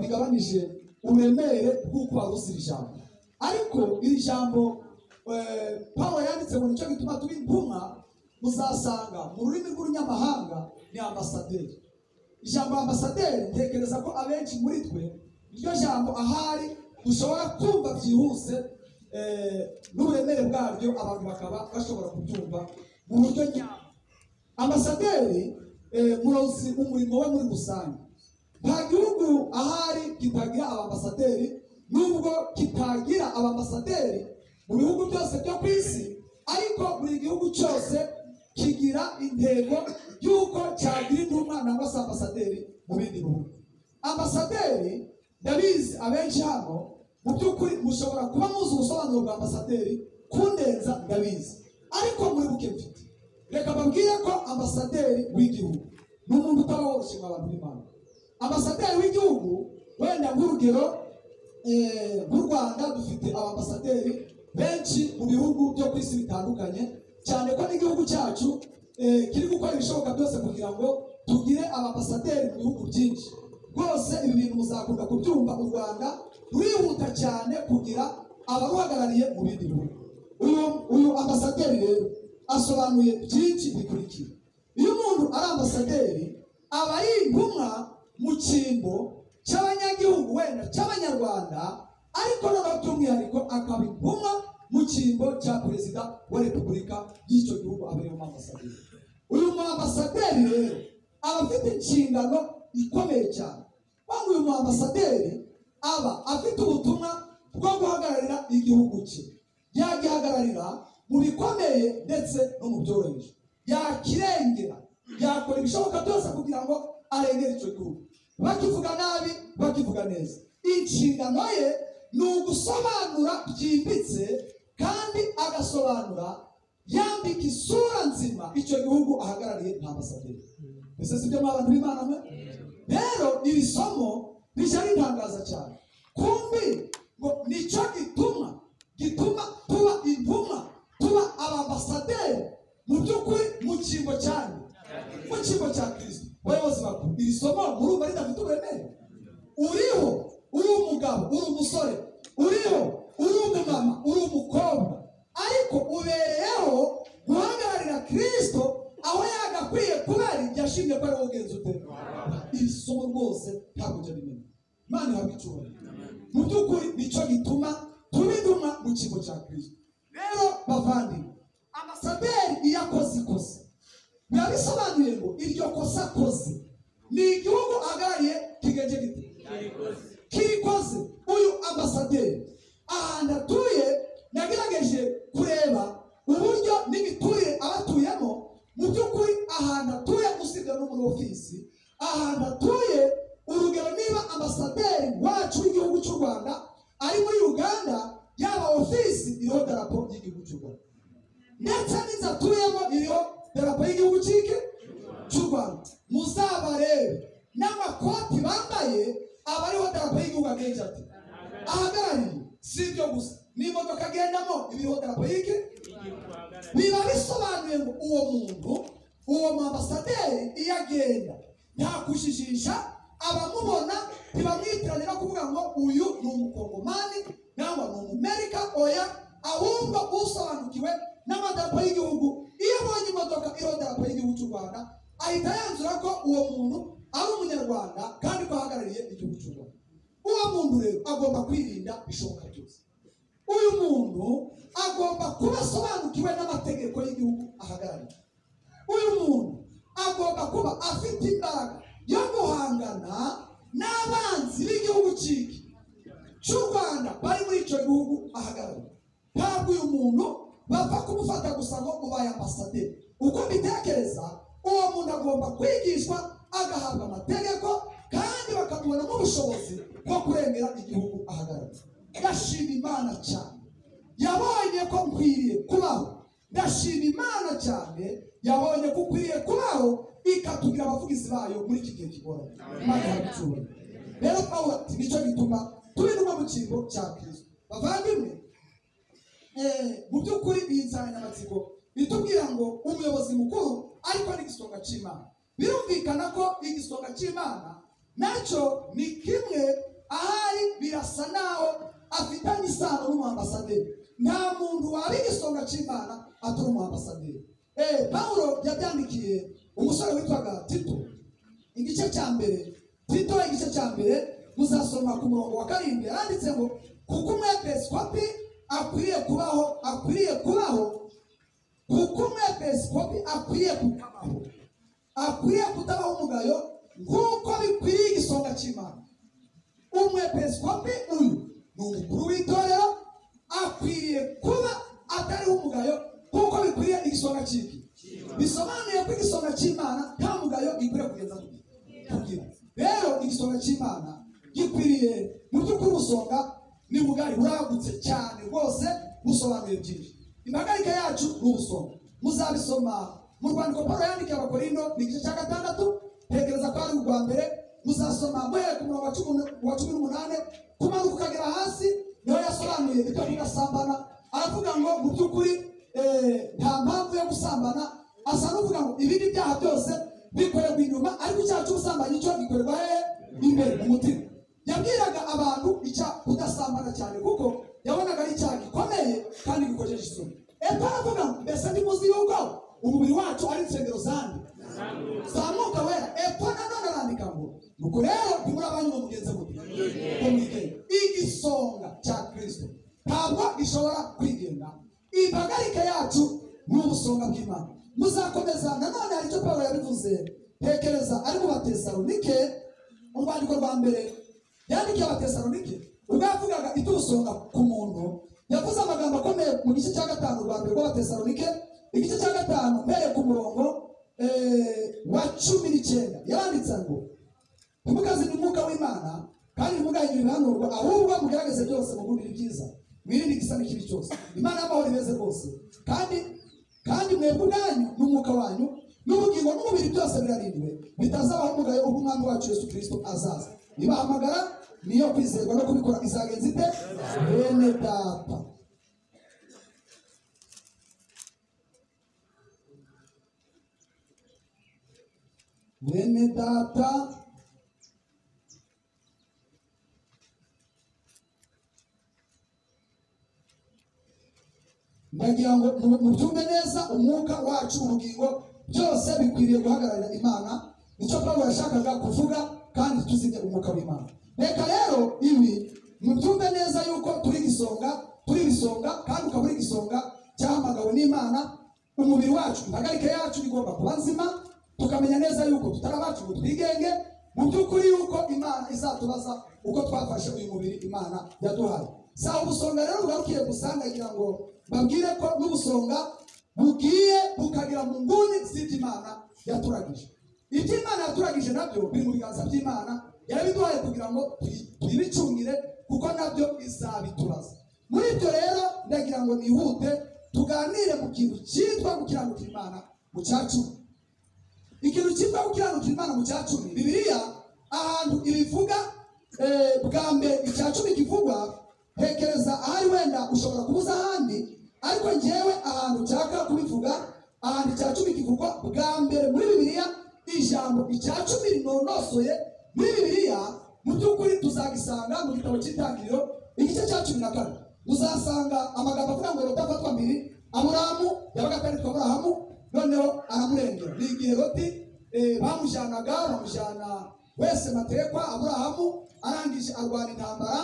bigabanije uburemere bw'uko warusira ijambo ariko iri jambo eh, Pawulo yanditse ngo nicyo gituma tuba intumwa muzasanga mu rurimi rw'urunyamahanga ni ambasaderi ijambo ambasaderi ntekereza ko abenshi muri twe iryo jambo ahari dushobora kumva byihuse eh, n'uburemere bwaryo abantu bakaba bashobora kubyumva mu buryo nyabwo ambasaderi eh, murozi umurimo we muri rusange nta gihugu ahari kitagira abambasaderi nubwo kitagira abambasaderi mu bihugu byose byo ku isi ariko buri gihugu cyose kigira intego y'uko cyagira intumwa nangwa se ambasaderi mu bindi bihugu ambasaderi ndabizi abenshi hano mu by'ukuri mushobora kuba muzi ubusobanuro bwa ambasaderi kundenza ndabizi ariko muri buke mfite reka babwire ko ambasaderi w'igihugu ni umuntu utaba woroshye mu abantu b'imana ambasaderi w'igihugu wenda nk'urugero eh, nk'u rwanda dufite abambasaderi benshi mu bihugu byo ku isi bitandukanye cyane ko n'igihugu cyacu eh, kiri gukora ibishoboka byose kugira ngo tugire abambasaderi mu bihugu byinshi rwose ibi bintu muzakunda kubyumva u rwanda rurihuta cyane kugira abaruhagarariye mu bindi bihugu uyu uyu ambasaderi rero asobanuye byinshi bikurikira iyo umuntu ari ambasaderi aba ari intumwa mu cyimbo cy'abanyagihugu wenda cy'abanyarwanda ariko noneho by'umwihariko akaba intumwa mu cyimbo cya perezida wa repubulika y'icyo gihugu aba ariyo ambasaderi uyu mu ambasaderi rero aba afite inshingano ikomeye cyane kandi uyu mu ambasaderi aba afite ubutumwa bwo guhagararira igihugu cye yagihagararira mu bikomeye ndetse no mu byoroheje yakirengera yakora ibishoboka byose kugira ngo arengere icyo gihugu bakivuga nabi bakivuga neza inshingano ye ni ugusobanura byimbitse kandi agasobanura yambika isura nzima icyo gihugu ahagarariye nta basaderi mbese si byo abantu b'imana mwe rero iri somo rishya ritangaza cyane kumbi ngo nicyo gituma gituma tuba intumwa tuba abambasaderi mu by'ukuri mu cyimbo cyane mu cyimbo cya kirisito bayobozi bakuru iri somo murumva ridafite uburemere uriho uri umugabo uri umusore uriho uri umumama uri umukobwa ariko ubereyeho guhagararira kirisito aho yagakwiye kubera ibyashimye ko ariwe ugenza ute iri somo rwose ntabwo ujya rimenya imana ihabwa icyubahiro mu by'ukuri nicyo gituma tuba intumwa mu cyimbo cya kirisito rero bavandimwe amasaderi iyo akoze ikosa biba bisobanuye ngo iryo kosa akoze ni igihugu ahagarariye kigenje gite kirikoze uyu ambasaderi ahantu atuye nagerageje kureba uburyo n'imiturire abatuyemo mu by'ukuri ahantu atuye usibye no muri ofisi ahantu atuye urugero niba ambasaderi wacu w'igihugu cy'u rwanda ari muri uganda yaba ofisi iriho darapo ry'igihugu cy'u rwanda ndetse n'inzu atuyemo iriho darapo y'igihugu cy'iki cy'u rwanda muzabarebe n'amakoti bambaye aba ariho darapo y'igihugu agenje ati ahagarariye si ibyo gusa n'imodoka agendamo ibiriho darapo y'iki biba bisobanuye ngo uwo muntu uwo mambasaderi iyo agenda nta kujijisha abamubona ntibamwitiranira kuvuga ngo uyu ni umukongomani nangwa ni umumerika oya ahubwo usobanukiwe n'amadarapo y'igihugu iyo abonye imodoka iriho idarapo y'igihugu cy'u rwanda ahita yanzura ko uwo muntu ari umunyarwanda kandi ko ahagarariye igihugu cy'u rwanda uwo muntu rero agomba kwirinda bishoboka byose uyu muntu agomba kuba asobanukiwe n'amategeko y'igihugu ahagarariye uyu muntu agomba kuba afite imbaraga yo guhangana n'abanzi b'igihugu cy'iki cy'u rwanda bari muri icyo gihugu ahagarariye ntabwo uyu muntu bapfa kumufata gusa ngo ubaye ambasaderi uko mbitekereza uwo muntu agomba kwigishwa agahabwa amategeko kandi bakamubonamo ubushobozi bwo kurengera igihugu ahagarariye ndashima imana cyane yabonye ko nkwiriye kubaho ndashima imana cyane yabonye ko ukwiriye kubaho ikatugira abavugizi bayo muri iki gihe kigoranye imana yabicyubahiro rero pawulo ati nicyo gituma turi no mu cyimbo cya kirisito bavandimwe mu by'ukuri iyi nsanganyamatsiko itubwira ngo umuyobozi mukuru ariko n'igisonga cy'imana birumvikana ko igisonga cy'imana nacyo ni kimwe ahari birasa naho afitanye isano n'umuhambasaderi nta muntu waba igisonga cy'imana atari umuhambasaderi eh pawulo yabyandikiye umusore witwaga tito igice cya mbere tito igice cya mbere muzasoma ku murongo wa karindwi yaranditse ngo kuko umwepeskopi akwiriye kubaho akwiriye kubaho kuko umwepiskopi akwiriye kubaho akwiriye kutabaho umugayo nk'uko bikwiriye igisonga cy'imana umwepiskopi uyu ni umukuru w'itorero akwiriye kuba atariho umugayo nk'uko bikwiriye igisonga cy'iki bisobanuye ko igisonga cy'imana nta mugayo gikwiriye kugeza ku gihe kugira rero igisonga cy'imana gikwiriye mu by'ukuri ubusonga ni bugari buragutse cyane rwose busobanuye byinshi impagarike yacu ni ubusonga muzabisoma mu rwandiko paul yandikiye abakorindo ni igice cya gatandatu ntekereza ko ari urwa mbere muzasoma muhereye ku murongo wa cumi- wa cumi n'umunani kumanuka ukagera hasi niho yasobanuye ibyo kugasambana aravuga ngo mu by'ukuri eh, nta mpamvu yo gusambana asa n'uvuga ngo ibindi byaha byose bikorerwa inyuma ariko icyaha cy'ubusambanyi cyo gikorerwa hehe imbere mu mutima yabwiraga abantu icya kudasambana cyane kuko yabonaga ari icyaha gikomeye kandi gikojeje isoni eto aravuga ngo mbese ndimuzi yuko umubiri wacu ari insengero zanjye zamuka wera eto nanone arandika ngo nuko rero ntimurabanywa mugenzi mubi ko mwigenge igisonga cya kristo ntabwo gishobora kwigenda impagarike yacu ni ubusonga bw'imana muzakomeza nanone hari icyo pawulo yabivuze ntekereza ari mu batesalonike urwandiko rwa mbere yandikiye abatesalonike ubwo yavugaga iby'ubusonga ku muntu yavuze amagambo akomeye mu gice cya gatanu rwa mbere rw'abatesalonike igice cya gatanu mbereye ku murongo eh, wa cumi n'icyenda yaranditse ngo ntimukazine umwuka w'imana kandi ntimugahindure ibihanurwa ahubwo mugerageze byose mugundire ibyiza mwirinde igisa n'ikibi cyose imana y'amahoro imeze rwose kandi kandi mwebwe ubwanyu n'umwuka wanyu n'ubugingo n'umubiri byose birarindwe bitazabaho umugayo ubwo umwami wacu yesu kirisito azaza ibahamagara niyo kwizerwa no kubikora izagenza ite bene data bene data ndagira ngo mu- mubyumve neza umwuka wacu ubugingo byose bikwiriye guhagararira imana nicyo pawulo yashakaga kuvuga kandi tuzimye umwuka w'imana reka rero ibi mubyumve neza yuko turi igisonga turi ibisonga kandi ukaba uri igisonga cyahamagawe n'imana umubiri wacu impagarike yacu igomba kuba nzima tukamenya neza yuko tutari abacu ngo twigenge mu by'ukuri yuko imana izatubaza uko twafashe uyu mubiri imana yaduhaye si aho ubusonga rero bugarukiye gusa ndagira ngo babwire ko n'ubusonga bugiye bukagera mu nguni z'iby'imana yaturagije iby'imana yaturagije nabyo biri mu biganza by'imana yarabiduhaye kugira ngo tuyi- tuyibicungire kuko nabyo izabituraza muri ibyo rero ndagira ngo nihute tuganire mu kintu cyitwa gukiranukira imana mu cya cumi ikintu cyitwa gukiranukira imana mu cya cumi bibiliya ahantu ibivuga eh, bwa mbere icya cumi kivugwa ntekereza ahari wenda ushobora kubuza ahandi ariko ngewe ahantu nshaka kubivuga ahantu icya cumi kivugwa bwa mbere muri bibiliya ijambo icya cumi rinonosoye muri bibiliya mu by'ukuri tuzagisanga mu gitabo cy'intangiriro igice cya cumi na kane uzasanga amagambo avuga ngo rotafatwa mbiri aburahamu yabaga ataritwa aburahamu noneho aramurengera ni igihe loti eh, bamujyanaga bamujyana wese matekwa aburahamu arangije arwana intambara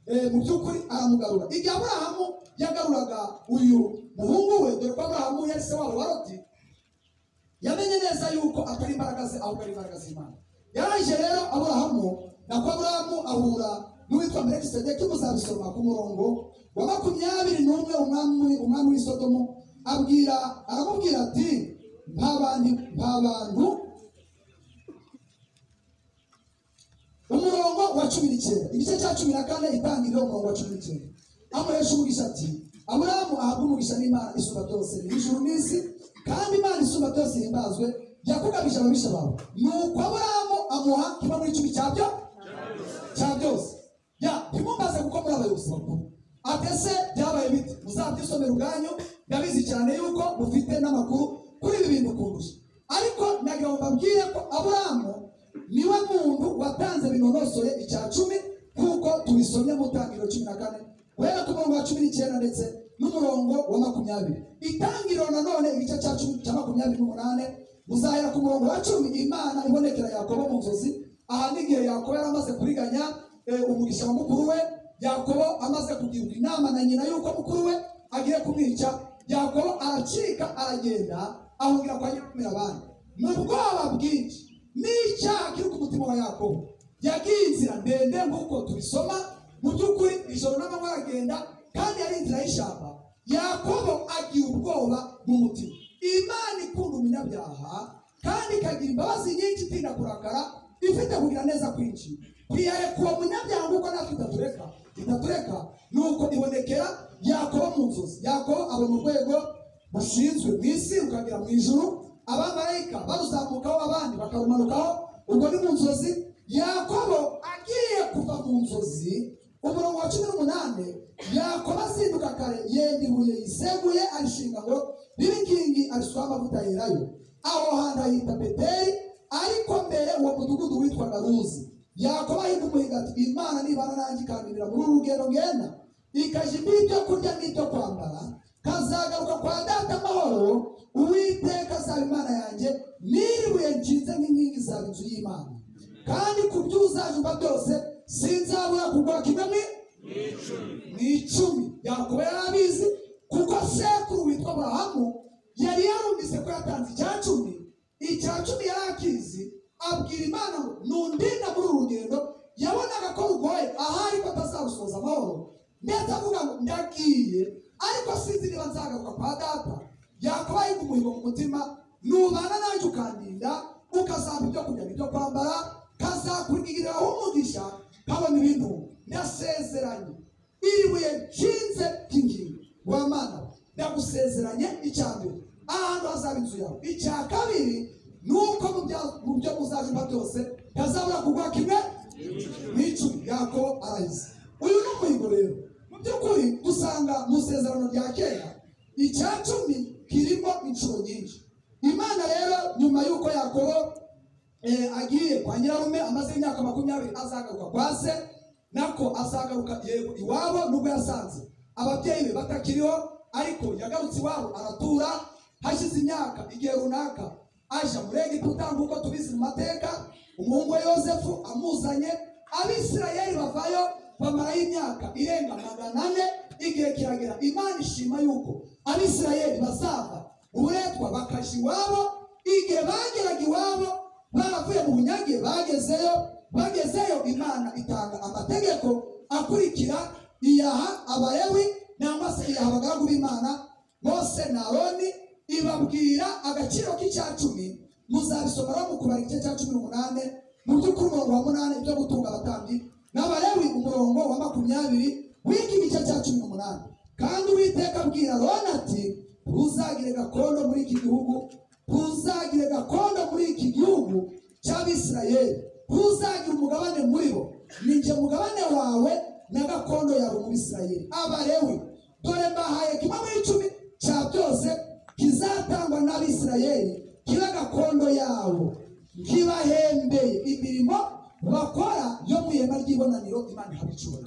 eh, mu by'ukuri aramugarura igihe aburahamu yagaruraga uyu muhungu we dore ko aburahamu yari se wabo wa loti yamenye neza yuko atari imbaraga ze ahubwo ari imbaraga z'imana yaraje rero aburahamu nako aburahamu ahura n'uwitwa melekisedeki muzabisoma ku murongo wa makumyabiri n'umwe umwami umwami w'i sodomu abwira aramubwira ati nta bantu nta bantu umurongo wa cumi n'icyenda igice cya cumi na kane itangiriro umurongo wa cumi n'icyenda amuhesha umugisha ati aburahamu ahabwa umugisha n'imana isumba byose n'ijuru n'isi kandi imana isumba byose ihimbazwe yakugabije ababisha bawe nuko aburahamu amuha kimwe muri cumi cyabyo cya byose ya ntimumbaze kuko muri abayobozi bakuru atese byabaye bite muzabyisomera ubwanyu ndabizi cyane yuko mufite n'amakuru kuri ibi bintu kundusha ariko nagira ngo mbabwire ko aburahamu niwe muntu watanze binonosoye icya cumi nk'uko tubisomye mu ntangiriro cumi na kane guhera ku murongo wa cumi n'icyenda ndetse n'umurongo wa makumyabiri itangiriro nanone igice cya cumi cya makumyabiri n'umunane muzahera ku murongo wa cumi imana ibonekera yakobo mu nzozi aha ni igihe yakobo yari amaze kuriganya eh, umugisha wa mukuru we yakobo amaze kugirwa inama na nyina y'uko mukuru we agiye kumwica yakobo aracika aragenda ahungira kwa nyakumira abandi mu bwoba bwinshi n'icyaha kiri ku mutima wa yakobo yagiye inzira ndende nk'uko tubisoma mu by'ukuri ijoro n'amanywa aragenda kandi ari inzira y'ishyamba yakobo agira ubwoba mu mutima imana ikunda umunyabyaha kandi ikagira imbabazi nyinshi itinda kurakara ifite kugira neza kwinshi kwihere kuwo munyabyaha nk'uko natwe idatureka idatureka nuko ibonekera yakobo mu nzozi yakobo abona urwego bushinzwe mu isi rukagera mu ijuru abamarayika baruzamukaho abandi bakarumanukaho ubwo ni mu nzozi yakobo agiye kuva mu nzozi umurongo wa cumi n'umunani yakobo azinduka kare yenda ibuye yiseguye arishinga ngo ririkingi arisukaho amavuta yerayo aho hantu ahita beteri ariko mbere uwo mudugudu witwaga ruzi yakobo ahinda umuhiga ati imana nibana nanjye ikanganira muri uru rugendo ngenda ikajya imbiha ibyo kurya n'ibyo kwambara kazagaruka kwa data amahoro uwiteka azaba imana yanjye n'iribuye nshinze nk'inkingi zaba inzu y'imana kandi ku byo uzajumva byose sinzabura kugura kimwe mu mu icumi yakuba yari abizi kuko sekuru witwa aburahamu yari yarumvise ko yatanze icya cumi icya cumi yari akizi abwira imana ngo nundinda muri uru rugendo yabonaga ko rugoye ahari ko atazarusoza amahoro ndetse avuga ngo ndagiye ariko sinzi niba nzagaruka kwa data yakuba yumva umuhigo mu mutima nubana nanjye ukandinda ukazampa ibyo kurya n'ibyo kwambara kazakurigiraho umugisha kabona ibintu ndasezeranye iribuye nshinze ry'ingingo wa mana we, ndagusezeranye icya mbere ahantu hazaba inzu yawe icya kabiri ni uko mu bya- mu byo muzajumva byose ntazabura kugura kimwe n'icumi yakobo arahize uyu ni umuhigo rero mu by'ukuri dusanga mu isezerano rya kera icya cumi kirimo inshuro nyinshi imana rero nyuma y'uko yakobo eh, agiye kwa nyirarume amaze imyaka makumyabiri azagaruka kwa se nako azagaruka yego iwabo nubwo yasanze ababyeyi be batakiriho ariko yagarutse iwabo aratura hashize imyaka igihe runaka aja muri egiputa nk'uko tubizi mu mateka umuhungu we yosefu amuzanye abisirayeli bavayo bamarayo imyaka irenga magana ane igihe kiragera imana ishima yuko abisirayeli bazava uburetwa bakaja iwabo igihe bageraga iwabo baravuye mu bunyage bagezeyo bagezeyo imana itanga amategeko akurikira iyaha abalewi nangwa se iyaha abagaragu b'imana mose na aroni ibabwira agaciro k'icya cumi muzabisoma rero mu kubara igice cya cumi n'umunane mu by'ukuri umurongo wa munani byo gutunga abatambyi n'abalewi umurongo wa makumyabiri w'iki gice cya cumi n'umunani kandi uwiteka abwira aroni ati ntuzagire gakondo muri iki gihugu ntuzagire gakondo muri iki gihugu cy'abisirayeli ntuzagire umugabane muri bo ni njye mugabane wawe na gakondo yawe mu bisirayeli abalewi dore mbahaye kimwe muri icumi cya byose kizatangwa n'abisirayeli kiba gakondo yabo nkibahembeye imirimo bakora yo mu ihema ry'ibonaniro imana ihabicura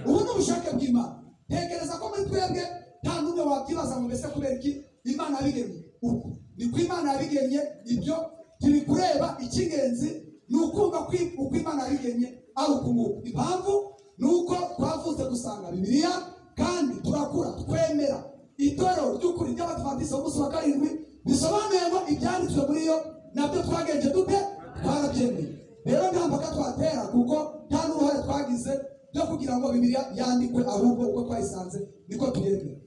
ubu ni ubushake bw'imana ntekereza ko muri twebwe nta n'umwe wabyibaza ngo mbese kubera iki imana yabigennye uku ni ko imana yabigennye ibyo ntibikureba icy'ingenzi ni ukumva ko i- uko imana yabigennye ari uku nguku impamvu ni uko twavutse gusanga bibiliya kandi turakura twemera itorero ry'ukuri ry'abadivantisiti b'umunsi wa karindwi bisobanuye ngo ibyanditswe muri yo nabyo twagenje dute twarabyemeye rero nta mpaka twatera kuko nta n'uruhare twagize byo kugira ngo bibiliya yandikwe ahubwo uko twayisanze niko tuyemera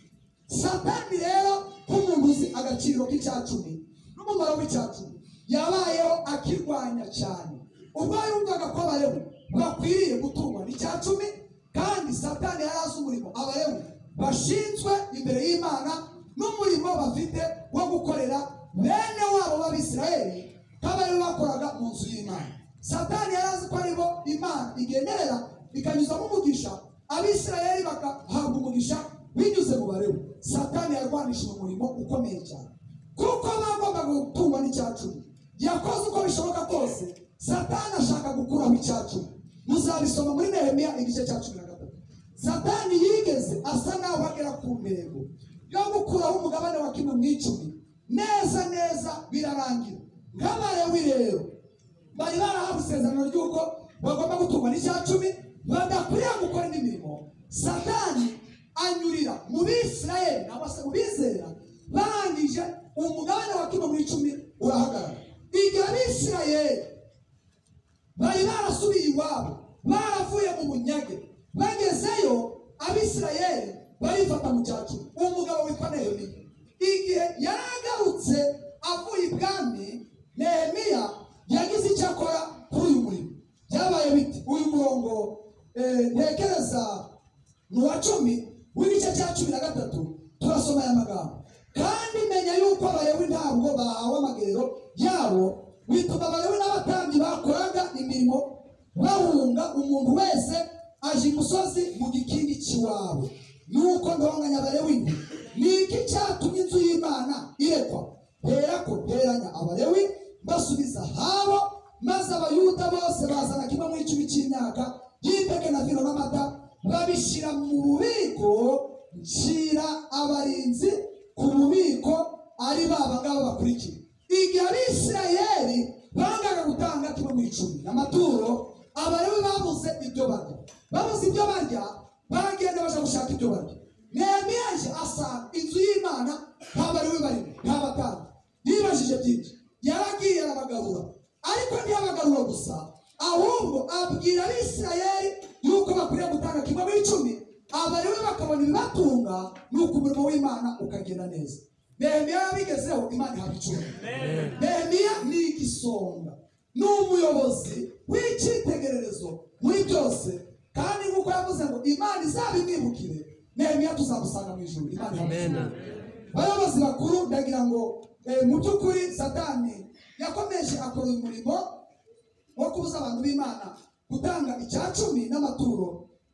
satani rero nk'umuntu uzi agaciro k'icyacumi n'umumaro w'icyacumi yabayeho akirwanya cyane ubwo yumvaga ko abalewi bakwiriye gutungwa n'icyacumi kandi satani yari azi umurimo abalewi bashinzwe imbere y'imana n'umurimo bafite wo gukorera bene wabo b'abisirayeli nk'abalewi bakoraga mu nzu y'imana satani yari azi ko ari bo imana igenderera ikanyuzamo umugisha abisirayeli bagahabwa umugisha binyuze mu barebu satani yarwanishije umurimo ukomeye cyane kuko bagombaga gutungwa n'icya cumi yakoze uko bishoboka kose satani ashaka gukuraho icya cumi muzabisoma muri nehemiya igice cya cumi na gatatu satani yigeze asa naho agera ku ntego yo gukuraho umugabane wa kimwe mu icumi neza neza birarangira nk'abalewi rero bari barahawe isezerano ry'uko bagomba gutungwa n'icya cumi badakwiriye gukora indi mirimo satani anyurira mu bisirayeli cyangwa se mu bizera barangije umugabane wa kimwe mu icumi urahagarara igihe abisirayeli bari barasubiye iwabo baravuye mu bunyage bagezeyo abisirayeli barifata mu cyacu umugabo witwa nehemiya igihe yari agarutse avuye ibwami nehemiya yagize icyo akora kuri uyu murimo byabaye biti uyu murongo eh, ntekereza mu wa cumi w'igice cya cumi na gatatu turasoma aya magambo kandi menya yuko abalewi ntabwo bahawe amagerero yabo bituma abalewi n'abatambyi bakoraga imirimo bahunga umuntu wese aje imusozi mu gikingi cy'iwabo nuko ndonganya abalewi nti ni iki cyatumye inzu y'imana irekwa herako nteranya abalewi mbasubiza habo maze abayuda bose bazana kimwe mu icumi cy'imyaka y'iteke na vino n'amata babishyira mu bubiko nshyira abarinzi ku bubiko ari ba ngaba bakurikiye igihe abisirayeli bangaga gutanga kimwe mu icumi amaturo abalewi babuze ibyo barya babuze ibyo barya bagenda baje gushaka ibyo barya nehemiya aje asanga inzu y'imana nta balewi barimo nta batanga yibajije byinshi yaragiye arabagarura ariko ntiyabagarura gusa ahubwo abwira abisirayeli yuko bakwiriye gutanga kimwe mu icumi abalewi bakabona ibibatunga nuko umurimo w'imana ukagenda neza nehemiya yabigezeho imana ihabwa icumi nehemiya ni igisonga ni umuyobozi w'icyitegererezo muri byose kandi nk'uko yavuze ngo imana izabimwibukire nehemiya tuzamusanga mu ijuru imana ihabwa Amen. icumi bayobozi bakuru ndagira ngo eh, mu by'ukuri satani yakomeje akora uyu murimo wo kubuza abantu b'imana gutanga icya cumi n'amaturo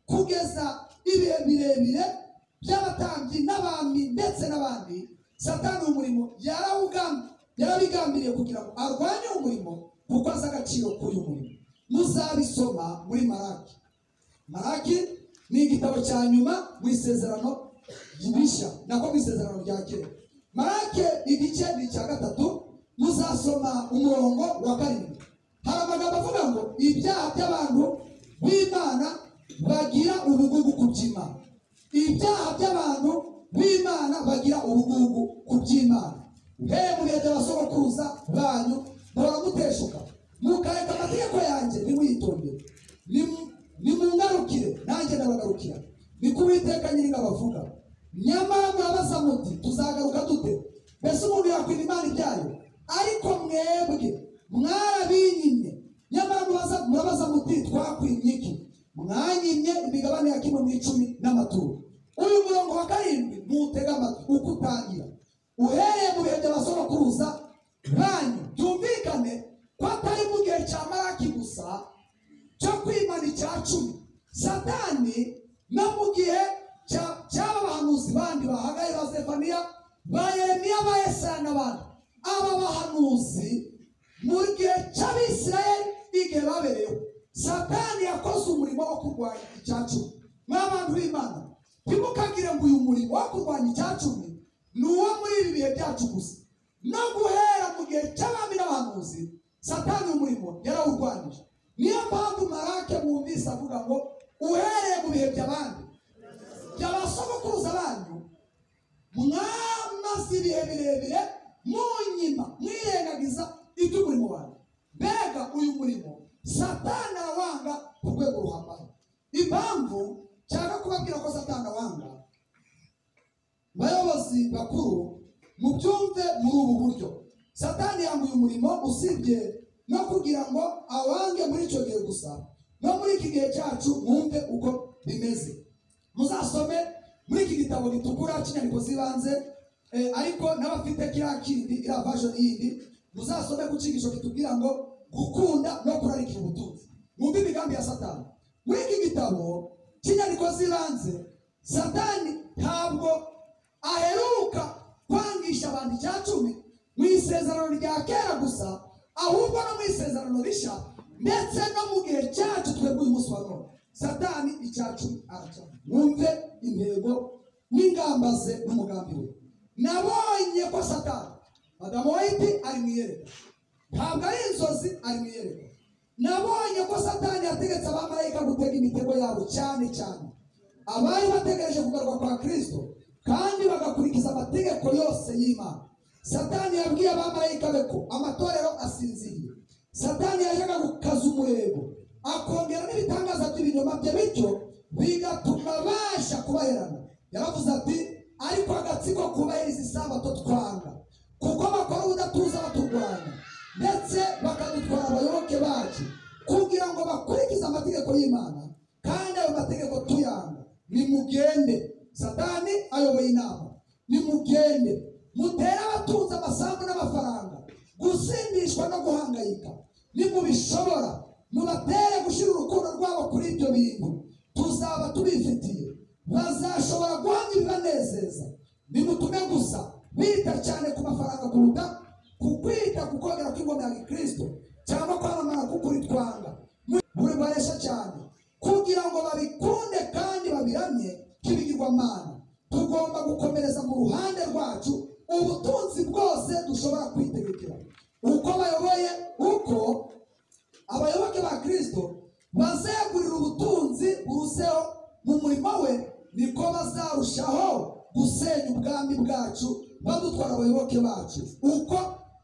kugeza ibihe birebire by'abatambyi n'abami ndetse n'abandi satani uyu murimo yarawugam- yarabigambiriye kugira ngo arwanye umurimo kuko azi agaciro k'uyu murimo muzabisoma muri maraki maraki ni igitabo cya nyuma mu isezerano rishya nako mu isezerano rya kera maraki igice ni icya gatatu muzasoma umurongo wa karindwi hari amagambo avuga ngo ibyaha by'abantu b'imana bagira ubugugu ku by'imana ibyaha by'abantu b'imana bagira ubugugu ku by'imana hehe mubegera abasogokuruza banyu mpora muteshuka mukareka amategeko yanjye ntimuyitondere Nimu- nimungarukire nanjye ndabagarukira niko uwiteka nyiringa bavuga nyamara murabaza muti tuzagaruka dute mbese umuntu yakwira imana ibyayo ariko mwebwe mwarabinyimye nyamara murabaza- murabaza muti twakwimye iki mwanyimye imigabane ya kimwe mu icumi n'amaturo uyu murongo wa karindwi muwutege amatwi uko utangira uhereye mu bihe by'abasobakuruza banyu byumvikane ko atari mu gihe cya maraki gusa cyo kwimana icya cumi satani no mu gihe cya- cy'aba bahanuzi bandi bahagaye ba sefaniya ba yeremiya ba yesaya n'abandi aba bahanuzi mu gihe cy'abisirayeli igihe babereyeho satani yakoze umurimo wo kurwanya icya cumi mw'abantu b'imana ntimukagire ngo uyu murimo wo kurwanya icya cumi ni uwo muri ibi bihe byacu gusa no guhera mu gihe cy'abami n'abahanuzi satani umurimo yarawurwanyije niyo mpamvu marake mwumvise avuga ngo uhereye mu bihe by'abandi by'abasogokuruza banyu mwamaze ibihe birebire munyima mwirengagiza iby'umurimo wanyu mbega uyu murimo satani arawanga ku rwego ruhambaye impamvu cyangwa kubabwira ko satani awanga bayobozi bakuru mubyumve muri ubu buryo satani yambuye umurimo usibye no kugira ngo awange muri icyo gihe gusa no muri iki gihe cyacu mwumve uko bimeze muzasome muri iki gitabo gitukura cy'inyandiko z'ibanze eh, ariko n'abafite kiriya kindi iriya vajoni yindi muzasome ku cyigisho kitubwira ngo gukunda no kurarikira ubutunzi mwumve imigambi ya satani muri iki gitabo cy'inyandiko z'ibanze satani ntabwo aheruka kwangisha abantu icya cumi mu isezerano rya kera gusa ahubwo no mu isezerano rishya ndetse no mu gihe cyacu twebwe uyu munsi wa none satani icyacu araca mwumve intego n'ingamba ze n'umugambi we nabonye ko satani madamu wayiti ari mu iyerekwa ntabwo ari inzozi ari mu iyerekwa nabonye ko satani yategetse abamarayika gutega imitego yabo cyane cyane abari bategereje kugaruka kwa kirisito kandi bagakurikiza amategeko yose y'imana satani yabwiye abamarayika be ko amatorero asinziriye satani yajyaga gukaza umurego akongera n'ibitangaza by'ibinyoma bye bityo bigatuma abasha kubaherana yaravuze ati ariko agatsiko kubahiriza isabato twanga kuko bakora ubudatuza baturwanya ndetse bakadutwara abayoboke bacu kugira ngo bakurikize amategeko y'imana kandi ayo mategeko tuyanga nimugende satani ayoboye inama nimugende mutere abatunze amasambu n'amafaranga gusindishwa no guhangayika nimubishobora mubatere gushyira urukundo rwabo kuri ibyo bintu tuzaba tubifitiye bazashobora guhamya ibibanezeza nimutume gusa bita cyane ku mafaranga kuruta ku kwita ku kogera kw'ingoma ya gikristo cyangwa kwamamara k'ukuri twanga buri baresha cyane kugira ngo babikunde kandi babiramye nk'ibigirwamana tugomba gukomereza mu ruhande rwacu ubutunzi bwose dushobora kwitegekera uko bayoboye uko abayoboke ba kirisito bazegurira ubutunzi buruseho mu murimo we niko bazarushaho gusenya ubwami bwacu badutwara abayoboke bacu uko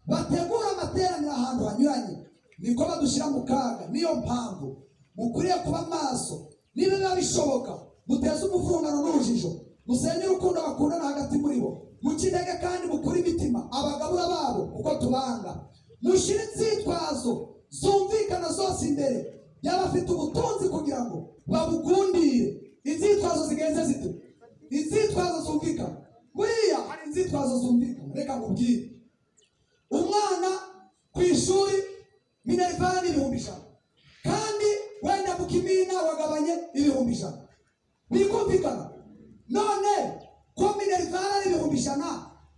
bategura amateraniro ahantu hanyuranye niko badushyira mu kaga niyo mpamvu mukwiriye kuba maso niba biba bishoboka muteze umuvungano n'urujijo musenye urukundo bakundana hagati muri bo mukidege kandi mukure imitima abagabura babo uko tubanga mushyire inzitwazo zumvikana zose imbere y'abafite ubutunzi kugira ngo babugundire inzitwazo zigenze zite inzitwazo zumvikana buriya hari inzitwazo zumvikana reka nkubwire umwana ku ishuri minerivani ibihumbi ijana kandi wenda mu kimina wagabanye ibihumbi ijana bikumvikana none ko minerivani ari ibihumbi ijana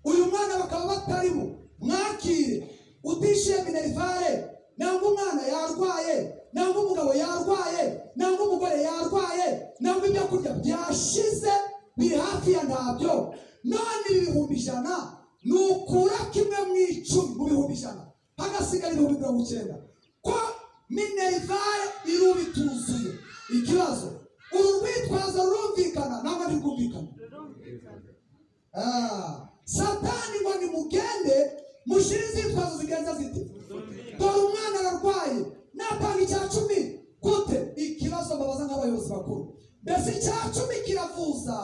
uyu mwana bakaba batarimo mwakire utishyuye minerivani nangwa umwana yarwaye nangwa umugabo yarwaye nangwa umugore yarwaye nangwa ibyo kurya byashize biri hafi ya ntabyo none ibihumbi ijana nukura kimwe mu icumi mu bihumbi ijana hagasigara ibihumbi mirongo icyenda ko minerivare iruba ituzuye ikibazo uru rwitwazo rurumvikana ntabwo ntirwumvikana Ah, satani ngo nimugende mushyire inzitwazo zigenza zite dore umwana ararwaye natanga icya cumi gute ikibazo babaza nk'abayobozi bakuru mbese icya cumi kiravuza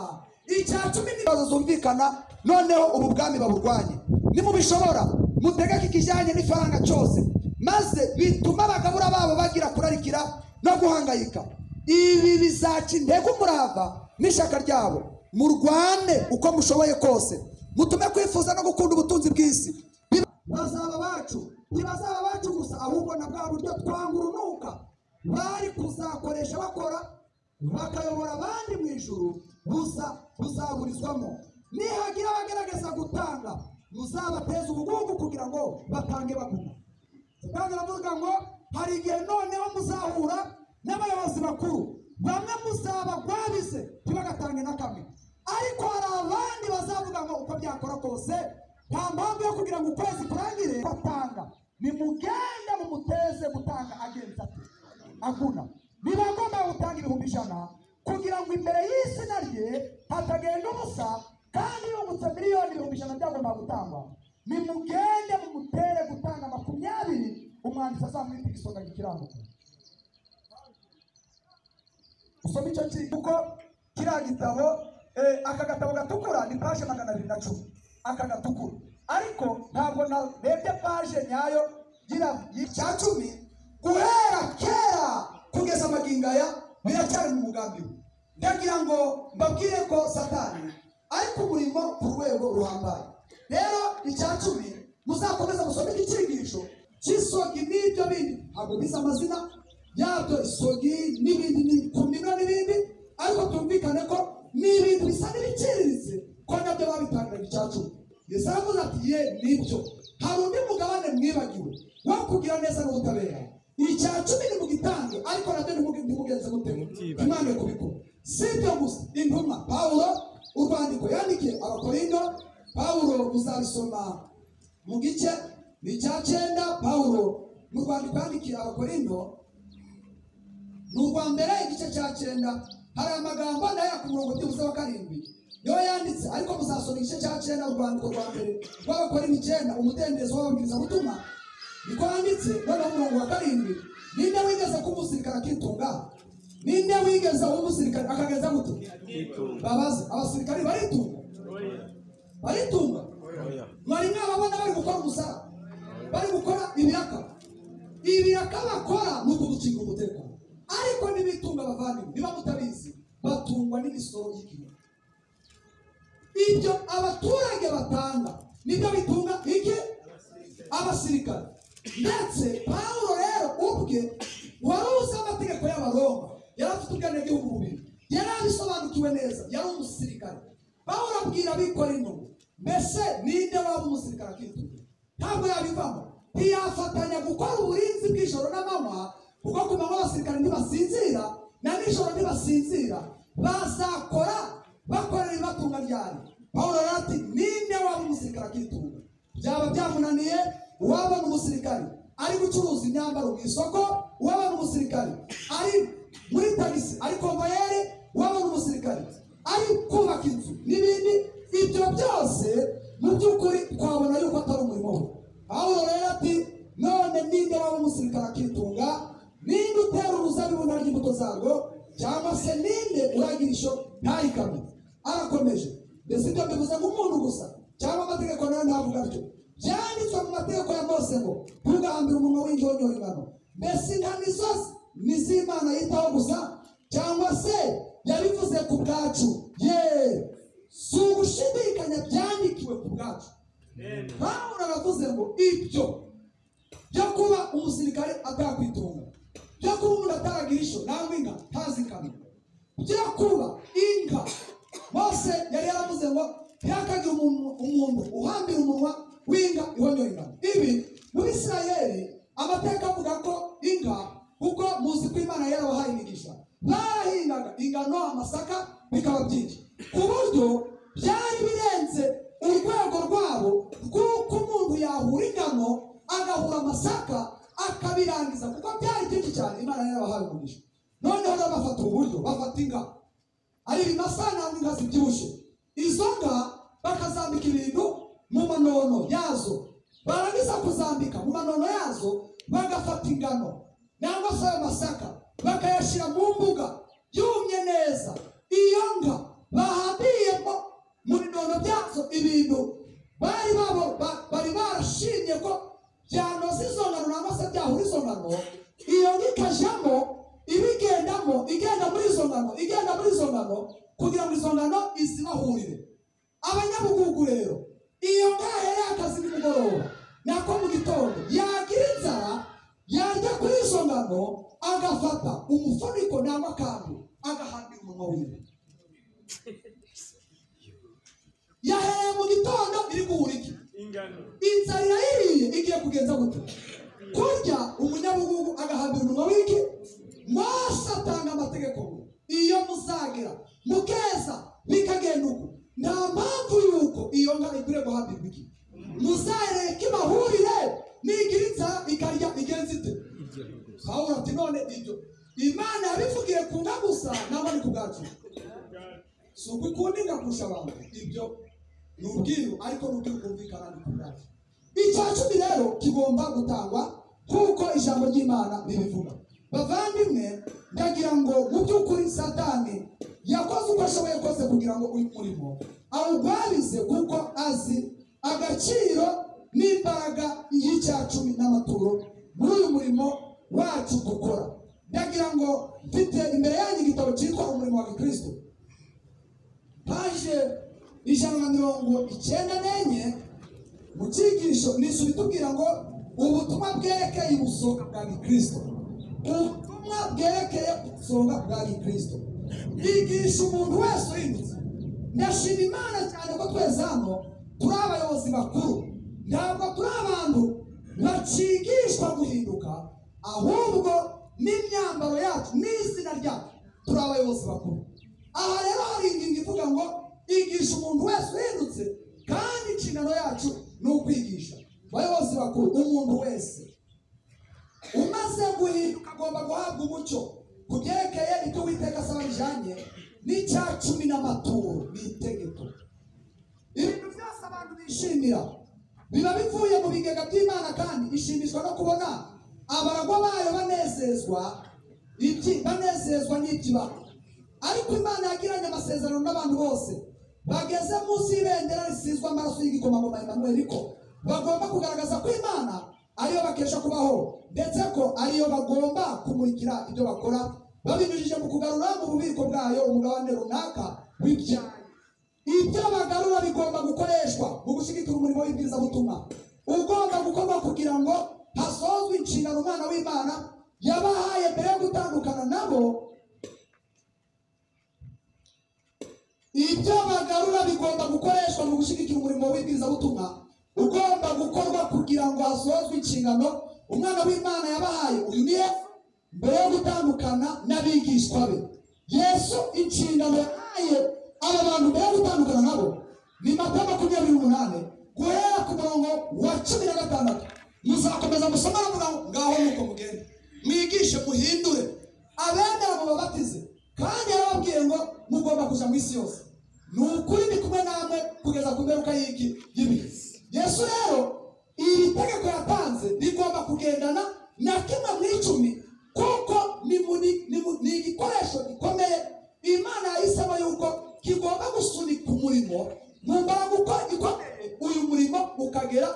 icya cumi n'ibibazo zumvikana noneho ubu bwami baburwanye nimubishobora mutegeke ikijyanye n'ifaranga cyose maze bituma abagabura babo bagira kurarikira no guhangayika ibi bizaca intege umurava n'ishyaka ryabo murwane uko mushoboye kose mutume kwifuza no gukunda ubutunzi bw'isi bazaba bacu ntibazaba bacu gusa ahubwo na bwa buryo twanga urunuka bari kuzakoresha bakora bakayobora abandi mu ijuru gusa buzaburizwamo nihagira abagerageza gutanga muzabateze ubugugu kugira ngo batange baguma kandi aravuga ngo hari igihe noneho muzahura n'abayobozi bakuru bamwe muzaba rwabize ntibagatange na kamwe ariko hari abandi bazavuga ngo uko byakora kose nta mpamvu yo kugira ngo ukwezi kurangire batanga nimugende mumuteze gutanga agenza ate akuna niba agomba gutanga ibihumbi ijana kugira ngo imbere y'izina rye hatagenda ubusa kandi yungutse miliyoni ibihumbi ijana byagomba gutangwa nimugende mumutere gutanga makumyabiri umwanditsi azamwita igisonga gikiranuka usoma icyo ki kuko kiriya gitabo eh, aka gatabo gatukura ni paje magana abiri na cumi aka gatukura ariko ntabwo narebye paje nyayo y'ira- y'icya cumi guhera kera kugeza magingo aya biracyari mu mugambi we ndagira ngo mbabwire ko satani ari ku murimo ku rwego ruhambaye rero icya cumi muzakomeza musome igikingisho cy'isogi n'ibyo bindi ntabwo bize amazina yabyo isogi n'ibindi ni- ku mino n'ibindi ariko tumvikane ko ni ibintu bisa n'ibiciriritse ko nabyo babitangiranye icya cumi yesu aravuze ati ye nibyo hari undi mugabane mwibagiwe wo kugira neza n'ubutabera icya cumi nimugitange ariko nabyo ntimugi- ntimugenze mute Mutiba. ntimwange kubikora si ibyo gusa intumwa pawulo urwandiko yandikiye abakorindo pawulo muzabisoma mu gice ni icya cyenda pawulo mu rwandiko yandikiye abakorindo ni urwa mbere igice cya cyenda hari amagambo nayo ku murongo byibuze wa karindwi niyo yanditse ariko muzasoma igice cya cyenda urwandiko rwa mbere rw'abakorinto icyenda umudendezo w'ababwirizabutumwa niko handitse noneho umurongo wa karindwi ninde wigeze kuba umusirikare akitunga ninde wigeze uba umusirikare akagenza gute babaze abasirikare baritunga baritunga mwari mwababona bari gukora umusara bari gukora ibiraka ibiraka bakora ni ukugukinga umutekano ariko ntibitunga abavandimwe niba mutabizi batungwa n'imisoro y'igihugu ibyo abaturage batanga nibyo bitunga iki abasirikare ndetse pawulo rero ubwe wari uzi amategeko y'abaroma yari afite ubwenegihugu bubiri yari abisobanukiwe neza yari umusirikare pawulo abwira abikora inyuma mbese ninde waba umusirikare akitunga ntabwo yabivamo ntiyafatanya gukora uburinzi bw'ijoro n'amanywa kuko ku manywa abasirikare ntibasinzira na nijoro ntibasinzira bazakora bakorera ibatunga ryari pawulo rero ati ninde waba umusirikare akitunga byaba byamunaniye uwabona umusirikare ari gucuruza imyambaro mu isoko uwabona umusirikare ari muri tagisi ari konvoyeri uwabona umusirikare ari kubaka inzu n'ibindi ibyo byose mu by'ukuri twabona yuko atari umurimo we pawulo rero ati none ninde waba umusirikare akitunga ninde utera uruzabibu ntarya imbuto zarwo cyangwa se ninde uragira isho ntarikamye arakomeje mbese ibyo bivuze nk'umuntu gusa cyangwa amategeko nayo ntavuga atyo byanditswe mu mategeko ya mose ngo ntugahambire umunwa w'injonyorerano mbese intama zose ni iz'imana yitaho gusa cyangwa se yabivuze ku bwacu ye si ugushidikanya byandikiwe ku bwacu pawulo aravuze ngo ibyo byo kuba umusirikare atakwitunga byo kuba umuntu ataragira isho nangwa inka ntazikamye byo kuba inka mose yari yaravuze ngo ntihakagire umuntu umuntu uhambira umunwa w'inka ihonyoye ingano ibi muri isirayeli amateka avuga ko inka kuko muzi ko imana yarabahaye imigisha barahingaga ingano amasaka bikaba byinshi ku buryo byari birenze urwego rwabo rw'uko umuntu yahura ingano agahura amasaka akabirangiza kuko byari byinshi cyane imana yarabahaye umugisha noneho rero bafata ubu buryo bafata ingabo ari ibimasa ntabwo inka zibyibushye izo nka bakazambika ibintu mu manono yazo barangiza kuzambika mu manono yazo bagafata ingano nangwa se ayo masaka bakayashyira mu mbuga yumye neza iyo nka bahambiyemo mu binono byazo ibintu bari babo ba- bari barashimye ko byanoza izo ngano nangwa se byahura izo ngano iyo nka ikajyamo ibigendamo igenda muri izo ngano igenda muri izo ngano kugira ngo izo ngano izibahurire abanyabugugu rero iyo nka yari akazi nimugoroba nako mu gitondo yagira inzara yarya kuri izo ngano agafata umufuniko nangwa akantu agahambira umunwa wiwe yahereye mu gitondo iri guhura iki ingano inzara irayiriye igiye kugenza gute kurya umunyabugugu agahabwa umunwa w'iki mose atanga amategeko ngo iyo muzagira mukeza bikagenda uko nta mpamvu y'uko iyo nka ikwiriye guhambirwa iki muzayereka ibahurire nigira inzara ikarya igenza ite pawulo ati none ibyo imana yabivugiye ku nka gusa nawe ni ku bwacu si ukukunda inka kurusha abantu ibyo ni ubwiru ariko ni ubwiru bwumvikana ni ku bwacu icya cumi rero kigomba gutangwa nk'uko ijambo ry'imana ribivuga bavandimwe ndagira ngo mu by'ukuri satani yakoze uko ashoboye kose kugira ngo uyu murimo awugwarize kuko azi agaciro n'imbaraga y'icya cumi n'amaturo muri uyu murimo wacu dukora ndagira ngo mfite imbere yanyu igitabo cyitwa umurimo wa gikristo paje ijana na mirongo icyenda n'enye mu cyigisho nishyura itubwira ngo ubutumwa bwerekeye ubusonga bwa gikristo ubutumwa bwerekeye ubusonga bwa gikristo bwigisha umuntu wese uhindutse ndashima imana cyane ko twese hano turi abayobozi bakuru ntabwo turi abantu bakigishwa guhinduka ahubwo n'imyambaro yacu n'izina ryacu turi abayobozi bakuru aha rero hari ingingo ivuga ngo igisha umuntu wese uhindutse kandi inshingano yacu ni ukwigisha bayobozi bakuru umuntu wese umaze guhinduka agomba guhabwa umucyo ku byerekeye ibyo witeka asaba bijyanye n'icya cumi n'amaturo ni itegeko ibintu byose abantu bishimira biba bivuye mu bigega by'imana kandi ishimishwa no kubona abaragwa bayo banezezwa ibyi- banezezwa n'ibyibano ariko imana yagiranye amasezerano n'abantu bose bageze munsi y'ibendera risizwe amaraso y'igikomangoma emanuweli ko bagomba kugaragaza ko imana ariyo bakesha kubaho ndetse ko ariyo bagomba kumurikira ibyo bakora babinyujije mu kugarura mu bubiko bwayo umugabane runaka w'ibyayo ibyo bagarura bigomba gukoreshwa mu gushyigikira umurimo w'ibwizabutumwa ugomba gukorwa kugira ngo hasozwe inshingano umwana w'imana yabahaye mbere yo gutandukana nabo ibyo bagarura bigomba gukoreshwa mu gushyigikira umurimo w'ibwizabutumwa ugomba gukorwa kugira ngo hasozwe inshingano umwana w'imana yabahaye uyu ni yesu mbere yo gutandukana n'abigishwa be yesu inshingano yahaye aba bantu mbere yo gutandukana nabo ni mata makumyabiri n'umunani guhera ku murongo wa cumi na gatandatu muzakomeza musoma no murongo ngaho nuko mugende mwigishe muhindure abemera mu babatize kandi yarababwiye ngo mugomba kujya mu isi yose ni ukuri ndi kumwe namwe kugeza ku mperuka y'iki y'ibihe yesu rero iri tegeko yatanze rigomba kugendana na kimwe mu icumi kuko ni mu- ni- ni mu- ni igikoresho gikomeye imana yahisemo yuko kigomba gusunika umurimo mu mbaraga uko gikomeye uyu murimo ukagera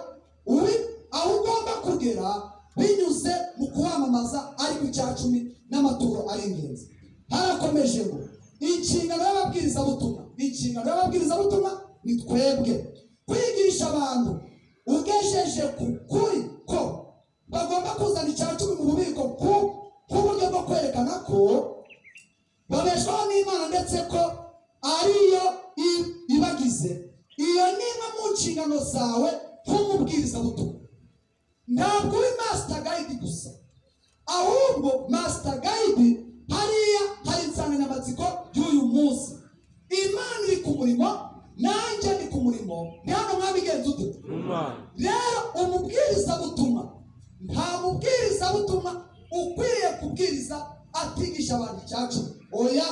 uri aho ugomba kugera binyuze mu kuwamamaza ariko icya cumi n'amaturo ari ingenzi harakomeje ngo inshingano y'ababwirizabutumwa inshingano y'ababwirizabutumwa ni twebwe kwigisha abantu ugejeje ku kuri ko bagomba kuzana icya cumi mu bubiko ku nk'uburyo bwo kwerekana ko babeshwaho n'imana ndetse ko ariyo i- ibagize iyo ni imwe mu nshingano zawe nk'umubwirizabutumwa ntabwo uri master guide gusa ahubwo master guide hariya hari insanganyamatsiko y'uyu munsi imana iri ku murimo nanjye ndi ku murimo ni hano mwabigenza ute rero umubwirizabutumwa nta mubwirizabutumwa ukwiriye kubwiriza atigisha abantu icyacu oya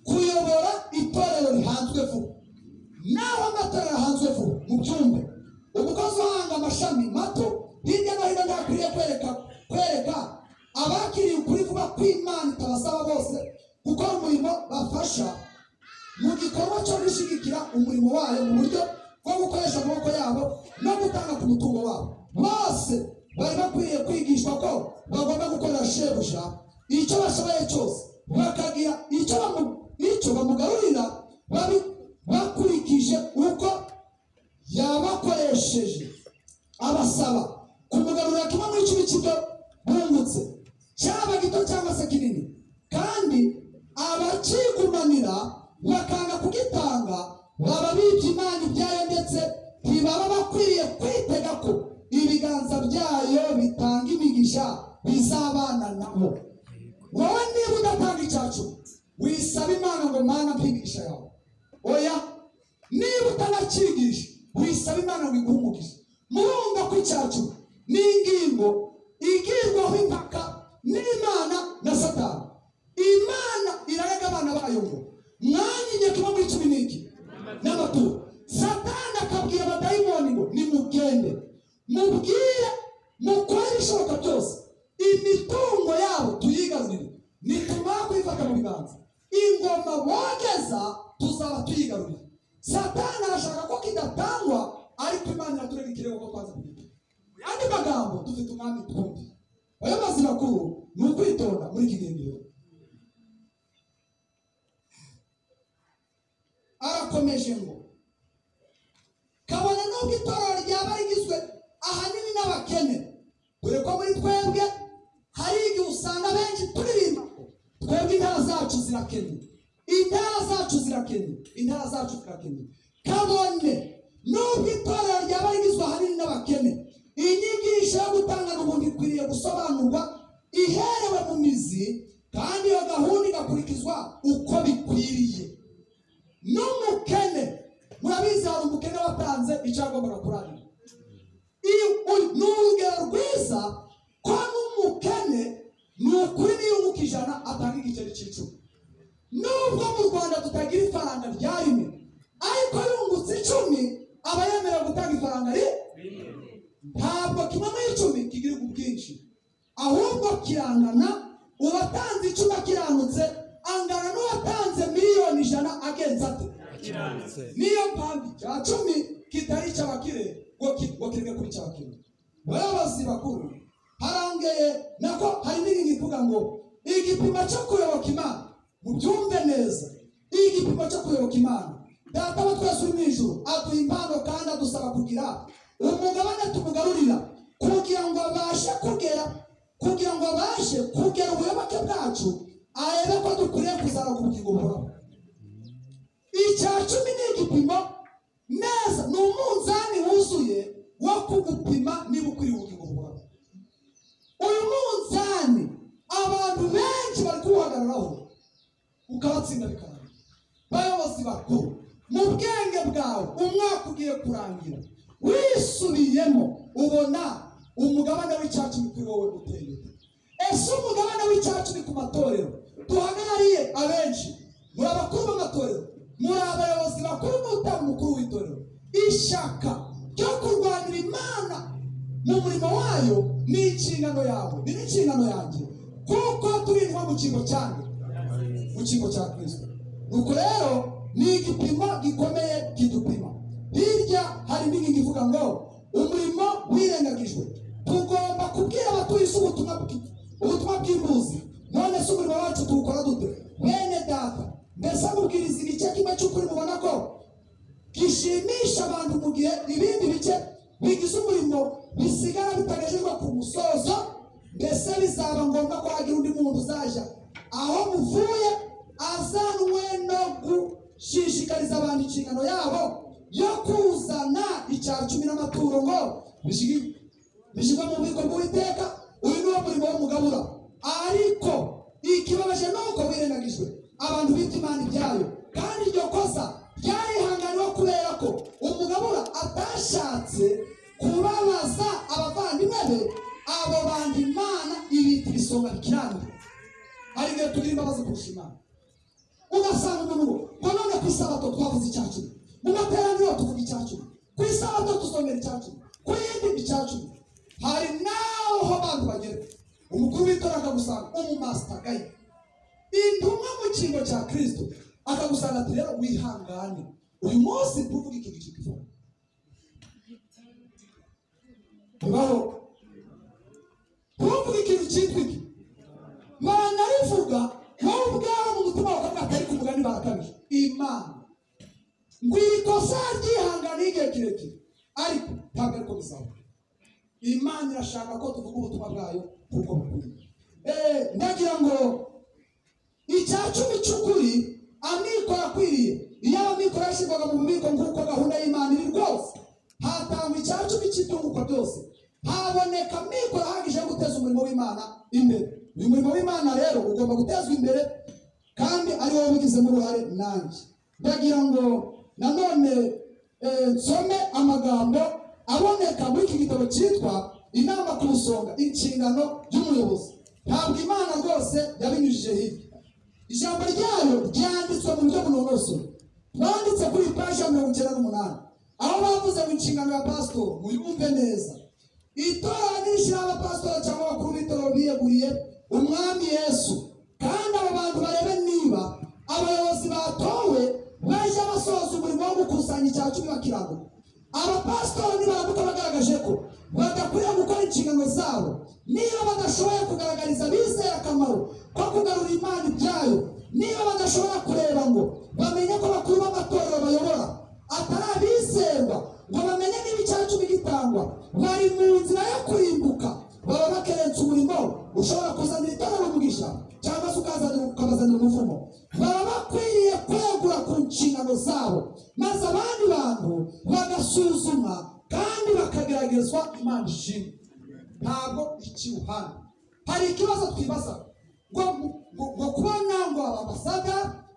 kuyobora itorero rihanzwe vuba naho amatorero ahanzwe vuba mu byumbe umukozi uhanga amashami mato hirya no hino ntakwiriye kwereka kwereka abakiriye ukuri vuba kw'imana itabasaba bose gukora umurimo bafasha mu gikorwa cyo gushyigikira umurimo wayo mu buryo bwo gukoresha amaboko yabo no gutanga ku mutungo wabo bose bari bakwiriye kwigishwa ko bagomba gukorera shebuja icyo bashoboye cyose bakagira icyo bamu- icyo bamugarurira babi- bakurikije uko yabakoresheje abasaba kumugarurira kimwe muri cumi cy'ibyo bungutse cyaba gito cyangwa se kinini kandi abakigumanira bakanga kugitanga baba bibye imana ibyayo ndetse ntibaba bakwiriye kwitega ko ibiganza byayo bitanga imigisha bizabana nabo wowe niba udatanga icyacu wisaba imana ngo mana mpa imigisha yawe oya niba utanacyigisha wisaba imana ngo iguhe umugisha murumva ko icyacu ni ingingo igirwaho impaka n'imana na satani imana irarega abana bayo ngo mwanyinya kimwe muri cumi n'iki n'amaturo satani akabwira abadayimoni ngo nimugende mubwire mukore ibishoboka byose imitungo yabo tuyigarurire nitumara kuyifata mu biganza ingoma bogeza tuzaba tuyigarurire satani arashaka ko kidatangwa ariko imana iraturega ikirego ko twaza kugira mu yandi magambo dufite umwami twumbi abayobozi bakuru ni ukwitonda muri kigendero arakomeje ngo kabone n'ubwo itorero ryaba rigizwe ahanini n'abakene dore ko muri twebwe hari igihe usanga benshi turirimba ko twebwe intara zacu zirakennye intara zacu zirakennye intara zacu zirakennye kabone n'ubwo itorero ryaba rigizwe ahanini n'abakene inyigisho yo gutangana umuntu ikwiriye gusobanurwa iherewe mu mizi kandi iyo gahunda igakurikizwa uko bikwiriye n'umukene murabizi hari umukene watanze icyo yagombaga kurangira iyo uyu- ni urugero rwiza ko n'umukene ni ukuri n'iyunguka ijana atanga igiceri cy'icumi nubwo mu rwanda tutagira ifaranga rya rimwe ariko yungutse icumi aba yemerewe gutanga ifaranga rimwe ntabwo kimwe muri icumi kigira ubwinshi ahubwo kirangana uwatanze icumi akiranutse angana n'uwatanze miliyoni ijana agenza ate niyo mpamvu icya cumi kitari icy'abakire ngo ki- ngo kirenge kuri cy'abakire bayobozi bakuru harangeye nako hari n'ibindi ivuga ngo igipimo cyo kuyoboka imana mubyumve neza igipimo cyo kuyoboka imana data wa twese uri mu ijuru aduha impano kandi adusaba kugira umugabane tumugarurira kugira ngo abashe kugera kugira ngo abashe kugera ubuyoboke bwacu arebe ko dukwiriye kuzamuka ubugingo buhoraho icya cumi ni igipimo neza ni umunzani wuzuye wo kugupima niba ukwiriye ubugingo buhoraho uyu munzani abantu benshi bari kuwuhagararaho ukabatsinda bikarangira bayobozi bakuru mu bwenge bwawe umwaka ugiye kurangira wisubiyemo ubona umugabane w'icyacu kuri wowe uteye ese umugabane w'icyacu ni ku matorero duhagarariye abenshi muri abakuru b'amatorero muri abayobozi bakuru n'utanga umukuru w'itorero ishyaka ryo kurwanira imana mu murimo wayo ni inshingano yawe ni n'inshingano yanjye kuko turindwa mu cyimbo cyanjye mu cyimbo cya kirisito nuko rero ni igipimo gikomeye kidupima hirya hari n'inkingi ivuga ngo umurimo wirengagijwe tugomba kubwira abatuye isi ubutumwa bwi- ubutumwa bw'imbuzi none se umurimo wacu tuwukora dute bene data mbese mubwiriza igice kimwe cy'ukuri mubona ko gishimisha abantu mu gihe ibindi bice bigize umurimo bisigara bitagejejwe ku musozo mbese bizaba ngombwa ko hagira undi muntu uzaja aho muvuye azanwe no gushishikariza abantu inshingano yabo yo kuzana icya cumi n'amaturo ngo bishigi- bishyirwa mu bubiko bw'uwiteka uyu niwo murimo w'umugabura ariko ikibabaje ni uko wirengagijwe abantu bita imana ibyayo kandi iryo kosa ryarihanganiwe kubera ko umugabura atashatse kubabaza abavandimwe be abo bandi imana ibita ibisonga bikiranira hari igihe tugira imbabazi kurusha imana ugasanga umuntu ngo ngo none ku isabato twavuze icya cumi mu materaniro tuvuga icya cumi ku isabato dusomera icya cumi ku yindi icya cumi hari n'aho abantu bagera umukuru w'itora akagusanga umumasitagaye intumwa mu cyimbo cya kirisito akagusanga ati rero wihangane uyu munsi tuvuga ikintu cy'ikivura bibaho ntuvuge ikintu cyitwa iki baranabivuga wowe ubwawe mu mutima wawe kandi atari ku mugani barakabije imana ngo iri kosa ryihangane igihe kirekire ariko ntabwo ariko bizaba imana irashaka ko tuvuga ubutumwa bwayo kuko bukwiye Eh, ndagira ngo icya cumi cy'ukuri amikoro akwiriye iyo amikoro yashyirwaga mu bubiko nk'uko gahunda y'imana iri rwose hatangwa icya cumi cy'ibyunguka byose haboneka amikoro ahagije yo guteza umurimo w'imana imbere uyu murimo w'imana rero ugomba gutezwa imbere kandi ari wowe ubigizemo uruhare nanjye ndagira ngo nanone eh, nsome amagambo aboneka muri iki gitabo cyitwa inama ku nsonga inshingano y'umuyobozi ntabwo imana rwose yabinyujije hirya ijambo ryayo ryanditswe mu buryo bunonosoye banditse kuri paji ya mirongo icyenda n'umunani aho bavuze mu nshingano ya pasitori muyumve neza itora n'irishyiraho abapasitori cyangwa abakuru b'itorero biyeguriye umwami yesu kandi abo bantu barebe niba abayobozi batowe bajya basohoza umurimo wo gukusanya icya cumi bakirago abapasitori nibaramuka bagaragaje ko badakwiriye gukora inshingano zabo niba badashoboye kugaragariza abizeye akamaro ko kugarura imana ibyayo niba badashobora kureba ngo bamenye ko bakuru b'amatorero bayobora atari abizerwa ngo bamenye niba icya cumi gitangwa bari mu nzira yo kurimbuka baba bakerensa umurimo ushobora kuzanira itorero umugisha cyangwa se ukazanira ukabazanira umuvumo baba bakwiriye kwegura ku nshingano zabo maze abandi bantu bagasuzuma kandi bakageragezwa imana ishimwe ntabwo ikiwuhana hari ikibazo twibaza ngo mu- ngo- ngo kuba nyango ababasaga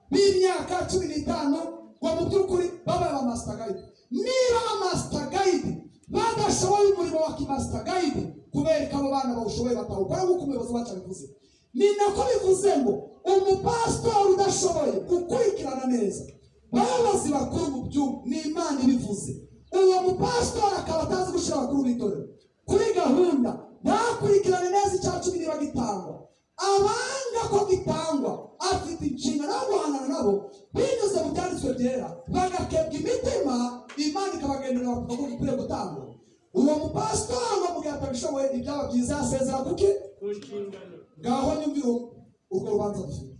b'imyaka cumi n'itanu ngo mu by'ukuri babaye ba master guide niba ba master guide badashoboye umurimo wa kimaster guide kubera ko abo bana bawushoboye batawukora nk'uko umuyobozi wacu abivuze ni nako bivuze ngo umupasitori udashoboye gukurikirana neza bayobozi bakuru mu by'ubu ni imana ibivuze uwo mupasitori akaba atazi gushyira abakuru b'itorero kuri gahunda ntakurikirane neza icya cumi niba gitangwa abanga ko gitangwa afite inshingano yo guhangana nabo binyuze mu byanditswe byera bagakebwa imitima imana ikabagendera bakumva ko gikwiriye gutangwa uwo mupasitori ngo mugabo atabishoboye ibyaba byiza yasezera kuki ku nshingano ngaho nyumvira urwo rubanza dufite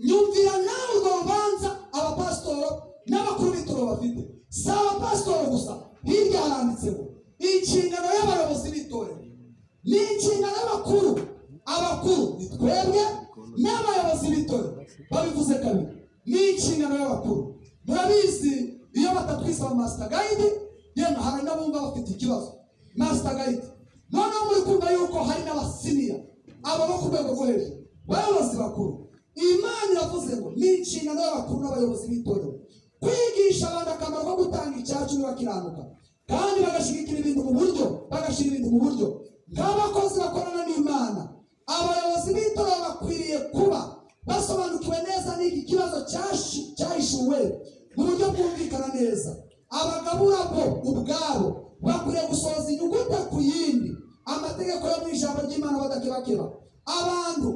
nyumvira nawe urwo rubanza abapasitoro n'abakuru b'ituro bafite si abapasitoro gusa hirya haranditseho inshingano y'abayobozi b'itorero ni inshingano y'abakuru abakuru ni twebwe n'abayobozi b'itorero babivuze kabiri ni inshingano y'abakuru murabizi iyo batatwise aba master guide yemwe hari n'abumva bafite ikibazo master guide noneho muri kumva yuko hari n'abasiniya abo bo ku rwego rwo hejuru bayobozi bakuru imana iravuze ngo ni inshingano y'abakuru n'abayobozi b'itorero kwigisha abantu akamaro ko gutanga icyacu bakiranuka kandi bagashyigikira ibintu mu buryo bagashyira ibintu mu buryo nk'abakozi bakorana n'imana abayobozi b'itorero bakwiriye kuba basobanukiwe neza n'iki kibazo cyashi- cyahishuwe mu buryo bwumvikana neza abagabura bo ubwabo bakwiriye gusohoza inyuguti ku yindi amategeko yo mu ijambo ry'imana badakebakeba abantu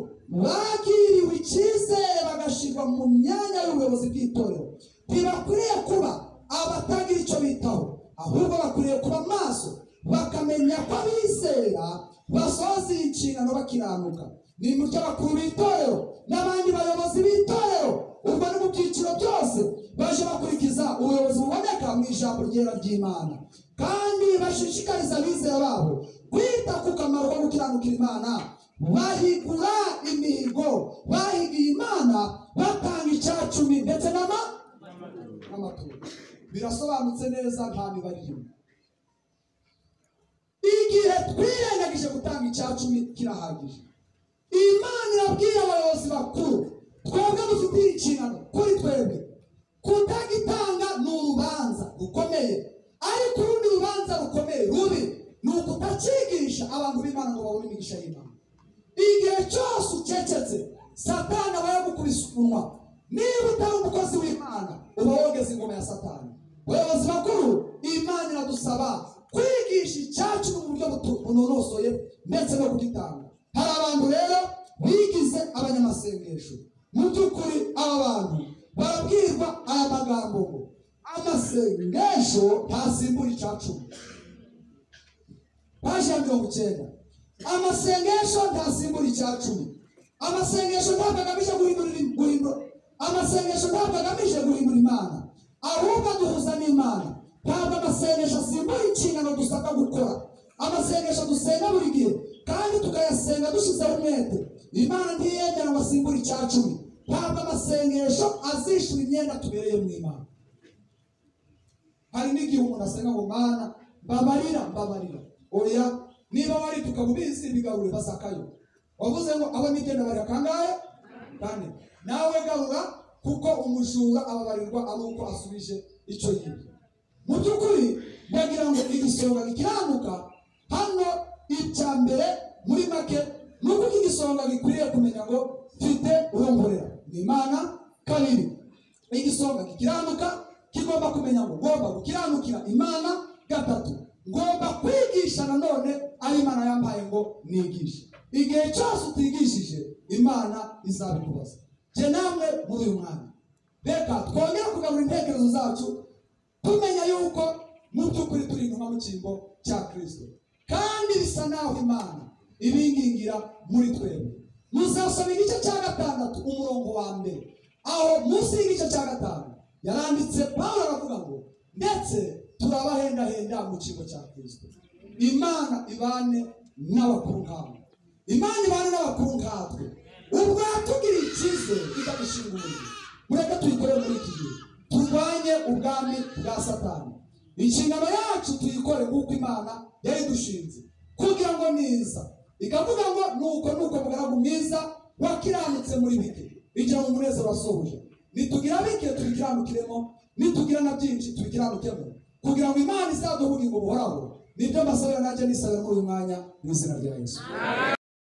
bagiriwe icyizere bagashyirwa mu myanya y'ubuyobozi bw'itorero ntibakwiriye kuba abatagira icyo bitaho ahubwo bakwiriye kuba maso bakamenya ko abizera basohoza iyi nshingano bakiranuka ni mu by'abakuru b'itorero n'abandi bayobozi b'itorero ubwo ni mu byiciro byose baje bakurikiza ubuyobozi buboneka mu ijambo ryera ry'imana kandi bashishikariza abizera babo kwita ku kamaro ko gukiranukira imana bahigura imihigo bahigiye imana batanga icyacumi ndetse n'ama n'amaturo birasobanutse neza nta mibare irimo igihe twirengagije gutanga icya cumi kirahagije imana irabwira abayobozi bakuru twebwe dufitiye inshingano kuri twebwe kutagitanga ni urubanza rukomeye ariko urundi rubanza rukomeye rubi ni ukutakigisha abantu b'imana ngo babone imigisha y'imana igihe cyose ucecetse satani aba yagukubise umunwa niba utari umukozi w'imana uba wogeze ingoma ya satani abayobozi bakuru imana iradusaba kwigisha icyacu mu buryo butu- bunonosoye ndetse no kugitanga hari abantu rero bigize abanyamasengesho mu by'ukuri aba bantu barabwirwa aya magambo ngo amasengesho ntasimbura icacumi paji ya mirongo icyenda amasengesho ntasimbura icya cumi amasengesho ntabwo agamije guhindura ibi- guhindura amasengesho ntabwo agamije guhindura imana ahubwo aduhuza n'imana ntabwo amasengesho asimbura inshingano dusabwa gukora amasengesho dusenga buri gihe kandi tukayasenga dushyizeho umwete imana ntiyemera ngo asimbure icya cumi ntabwo amasengesho azishyura imyenda tubereye mu imana hari n'igihe umuntu asenga ngo mana mbabarira mbabarira oya niba wari tukabubizi bigarure basakayo wavuze ngo abo nigenda bari akangahe kane nawe garura kuko umujura ababarirwa ari uko asubije icyo yibye mu by'ukuri ndagira ngo igisonga gikiranuka hano icya mbere muri make ni uko iki gisonga gikwiriye kumenya ngo mfite urongorera ni imana kabiri igisonga gikiranuka kigomba kumenya ngo ngomba gukiranukira imana gatatu ngomba kwigisha nanone ari imana yampaye ngo nigishe igihe cyose utigishije imana izabikubaza jye namwe muri uyu mwanya reka twongere kugarura intekerezo zacu tumenya yuko mu by'ukuri turi intumwa mu cyimbo cya kirisito kandi bisa naho imana ibingingira muri twebwe muzasoma igice cya gatandatu umurongo wa mbere aho munsi y'igice cya gatanu yaranditse pawulo aravuga ngo ndetse turabahendahenda mu cyimbo cya kirisito imana ibane n'abakuru nkabo imana ibane n'abakuru nkatwe ubwo yatugiriye icyizere ikadushinga umurimo mureke tuyikore muri iki gihe turwanye ubwami bwa satani inshingano yacu tuyikore nk'uko imana yayidushinze kugira ngo niza ikavuga ngo nuko nuko mugaragu mwiza wakiranutse muri bike igira ngo umunezero wasohoje nitugira bike tubikiranukiremo nitugira na byinshi tubikiranukemo kugira ngo imana izaduha ubugingo buhoraho nibyo mbasabira nanjye nisabira muri uyu mwanya mu izina rya yesu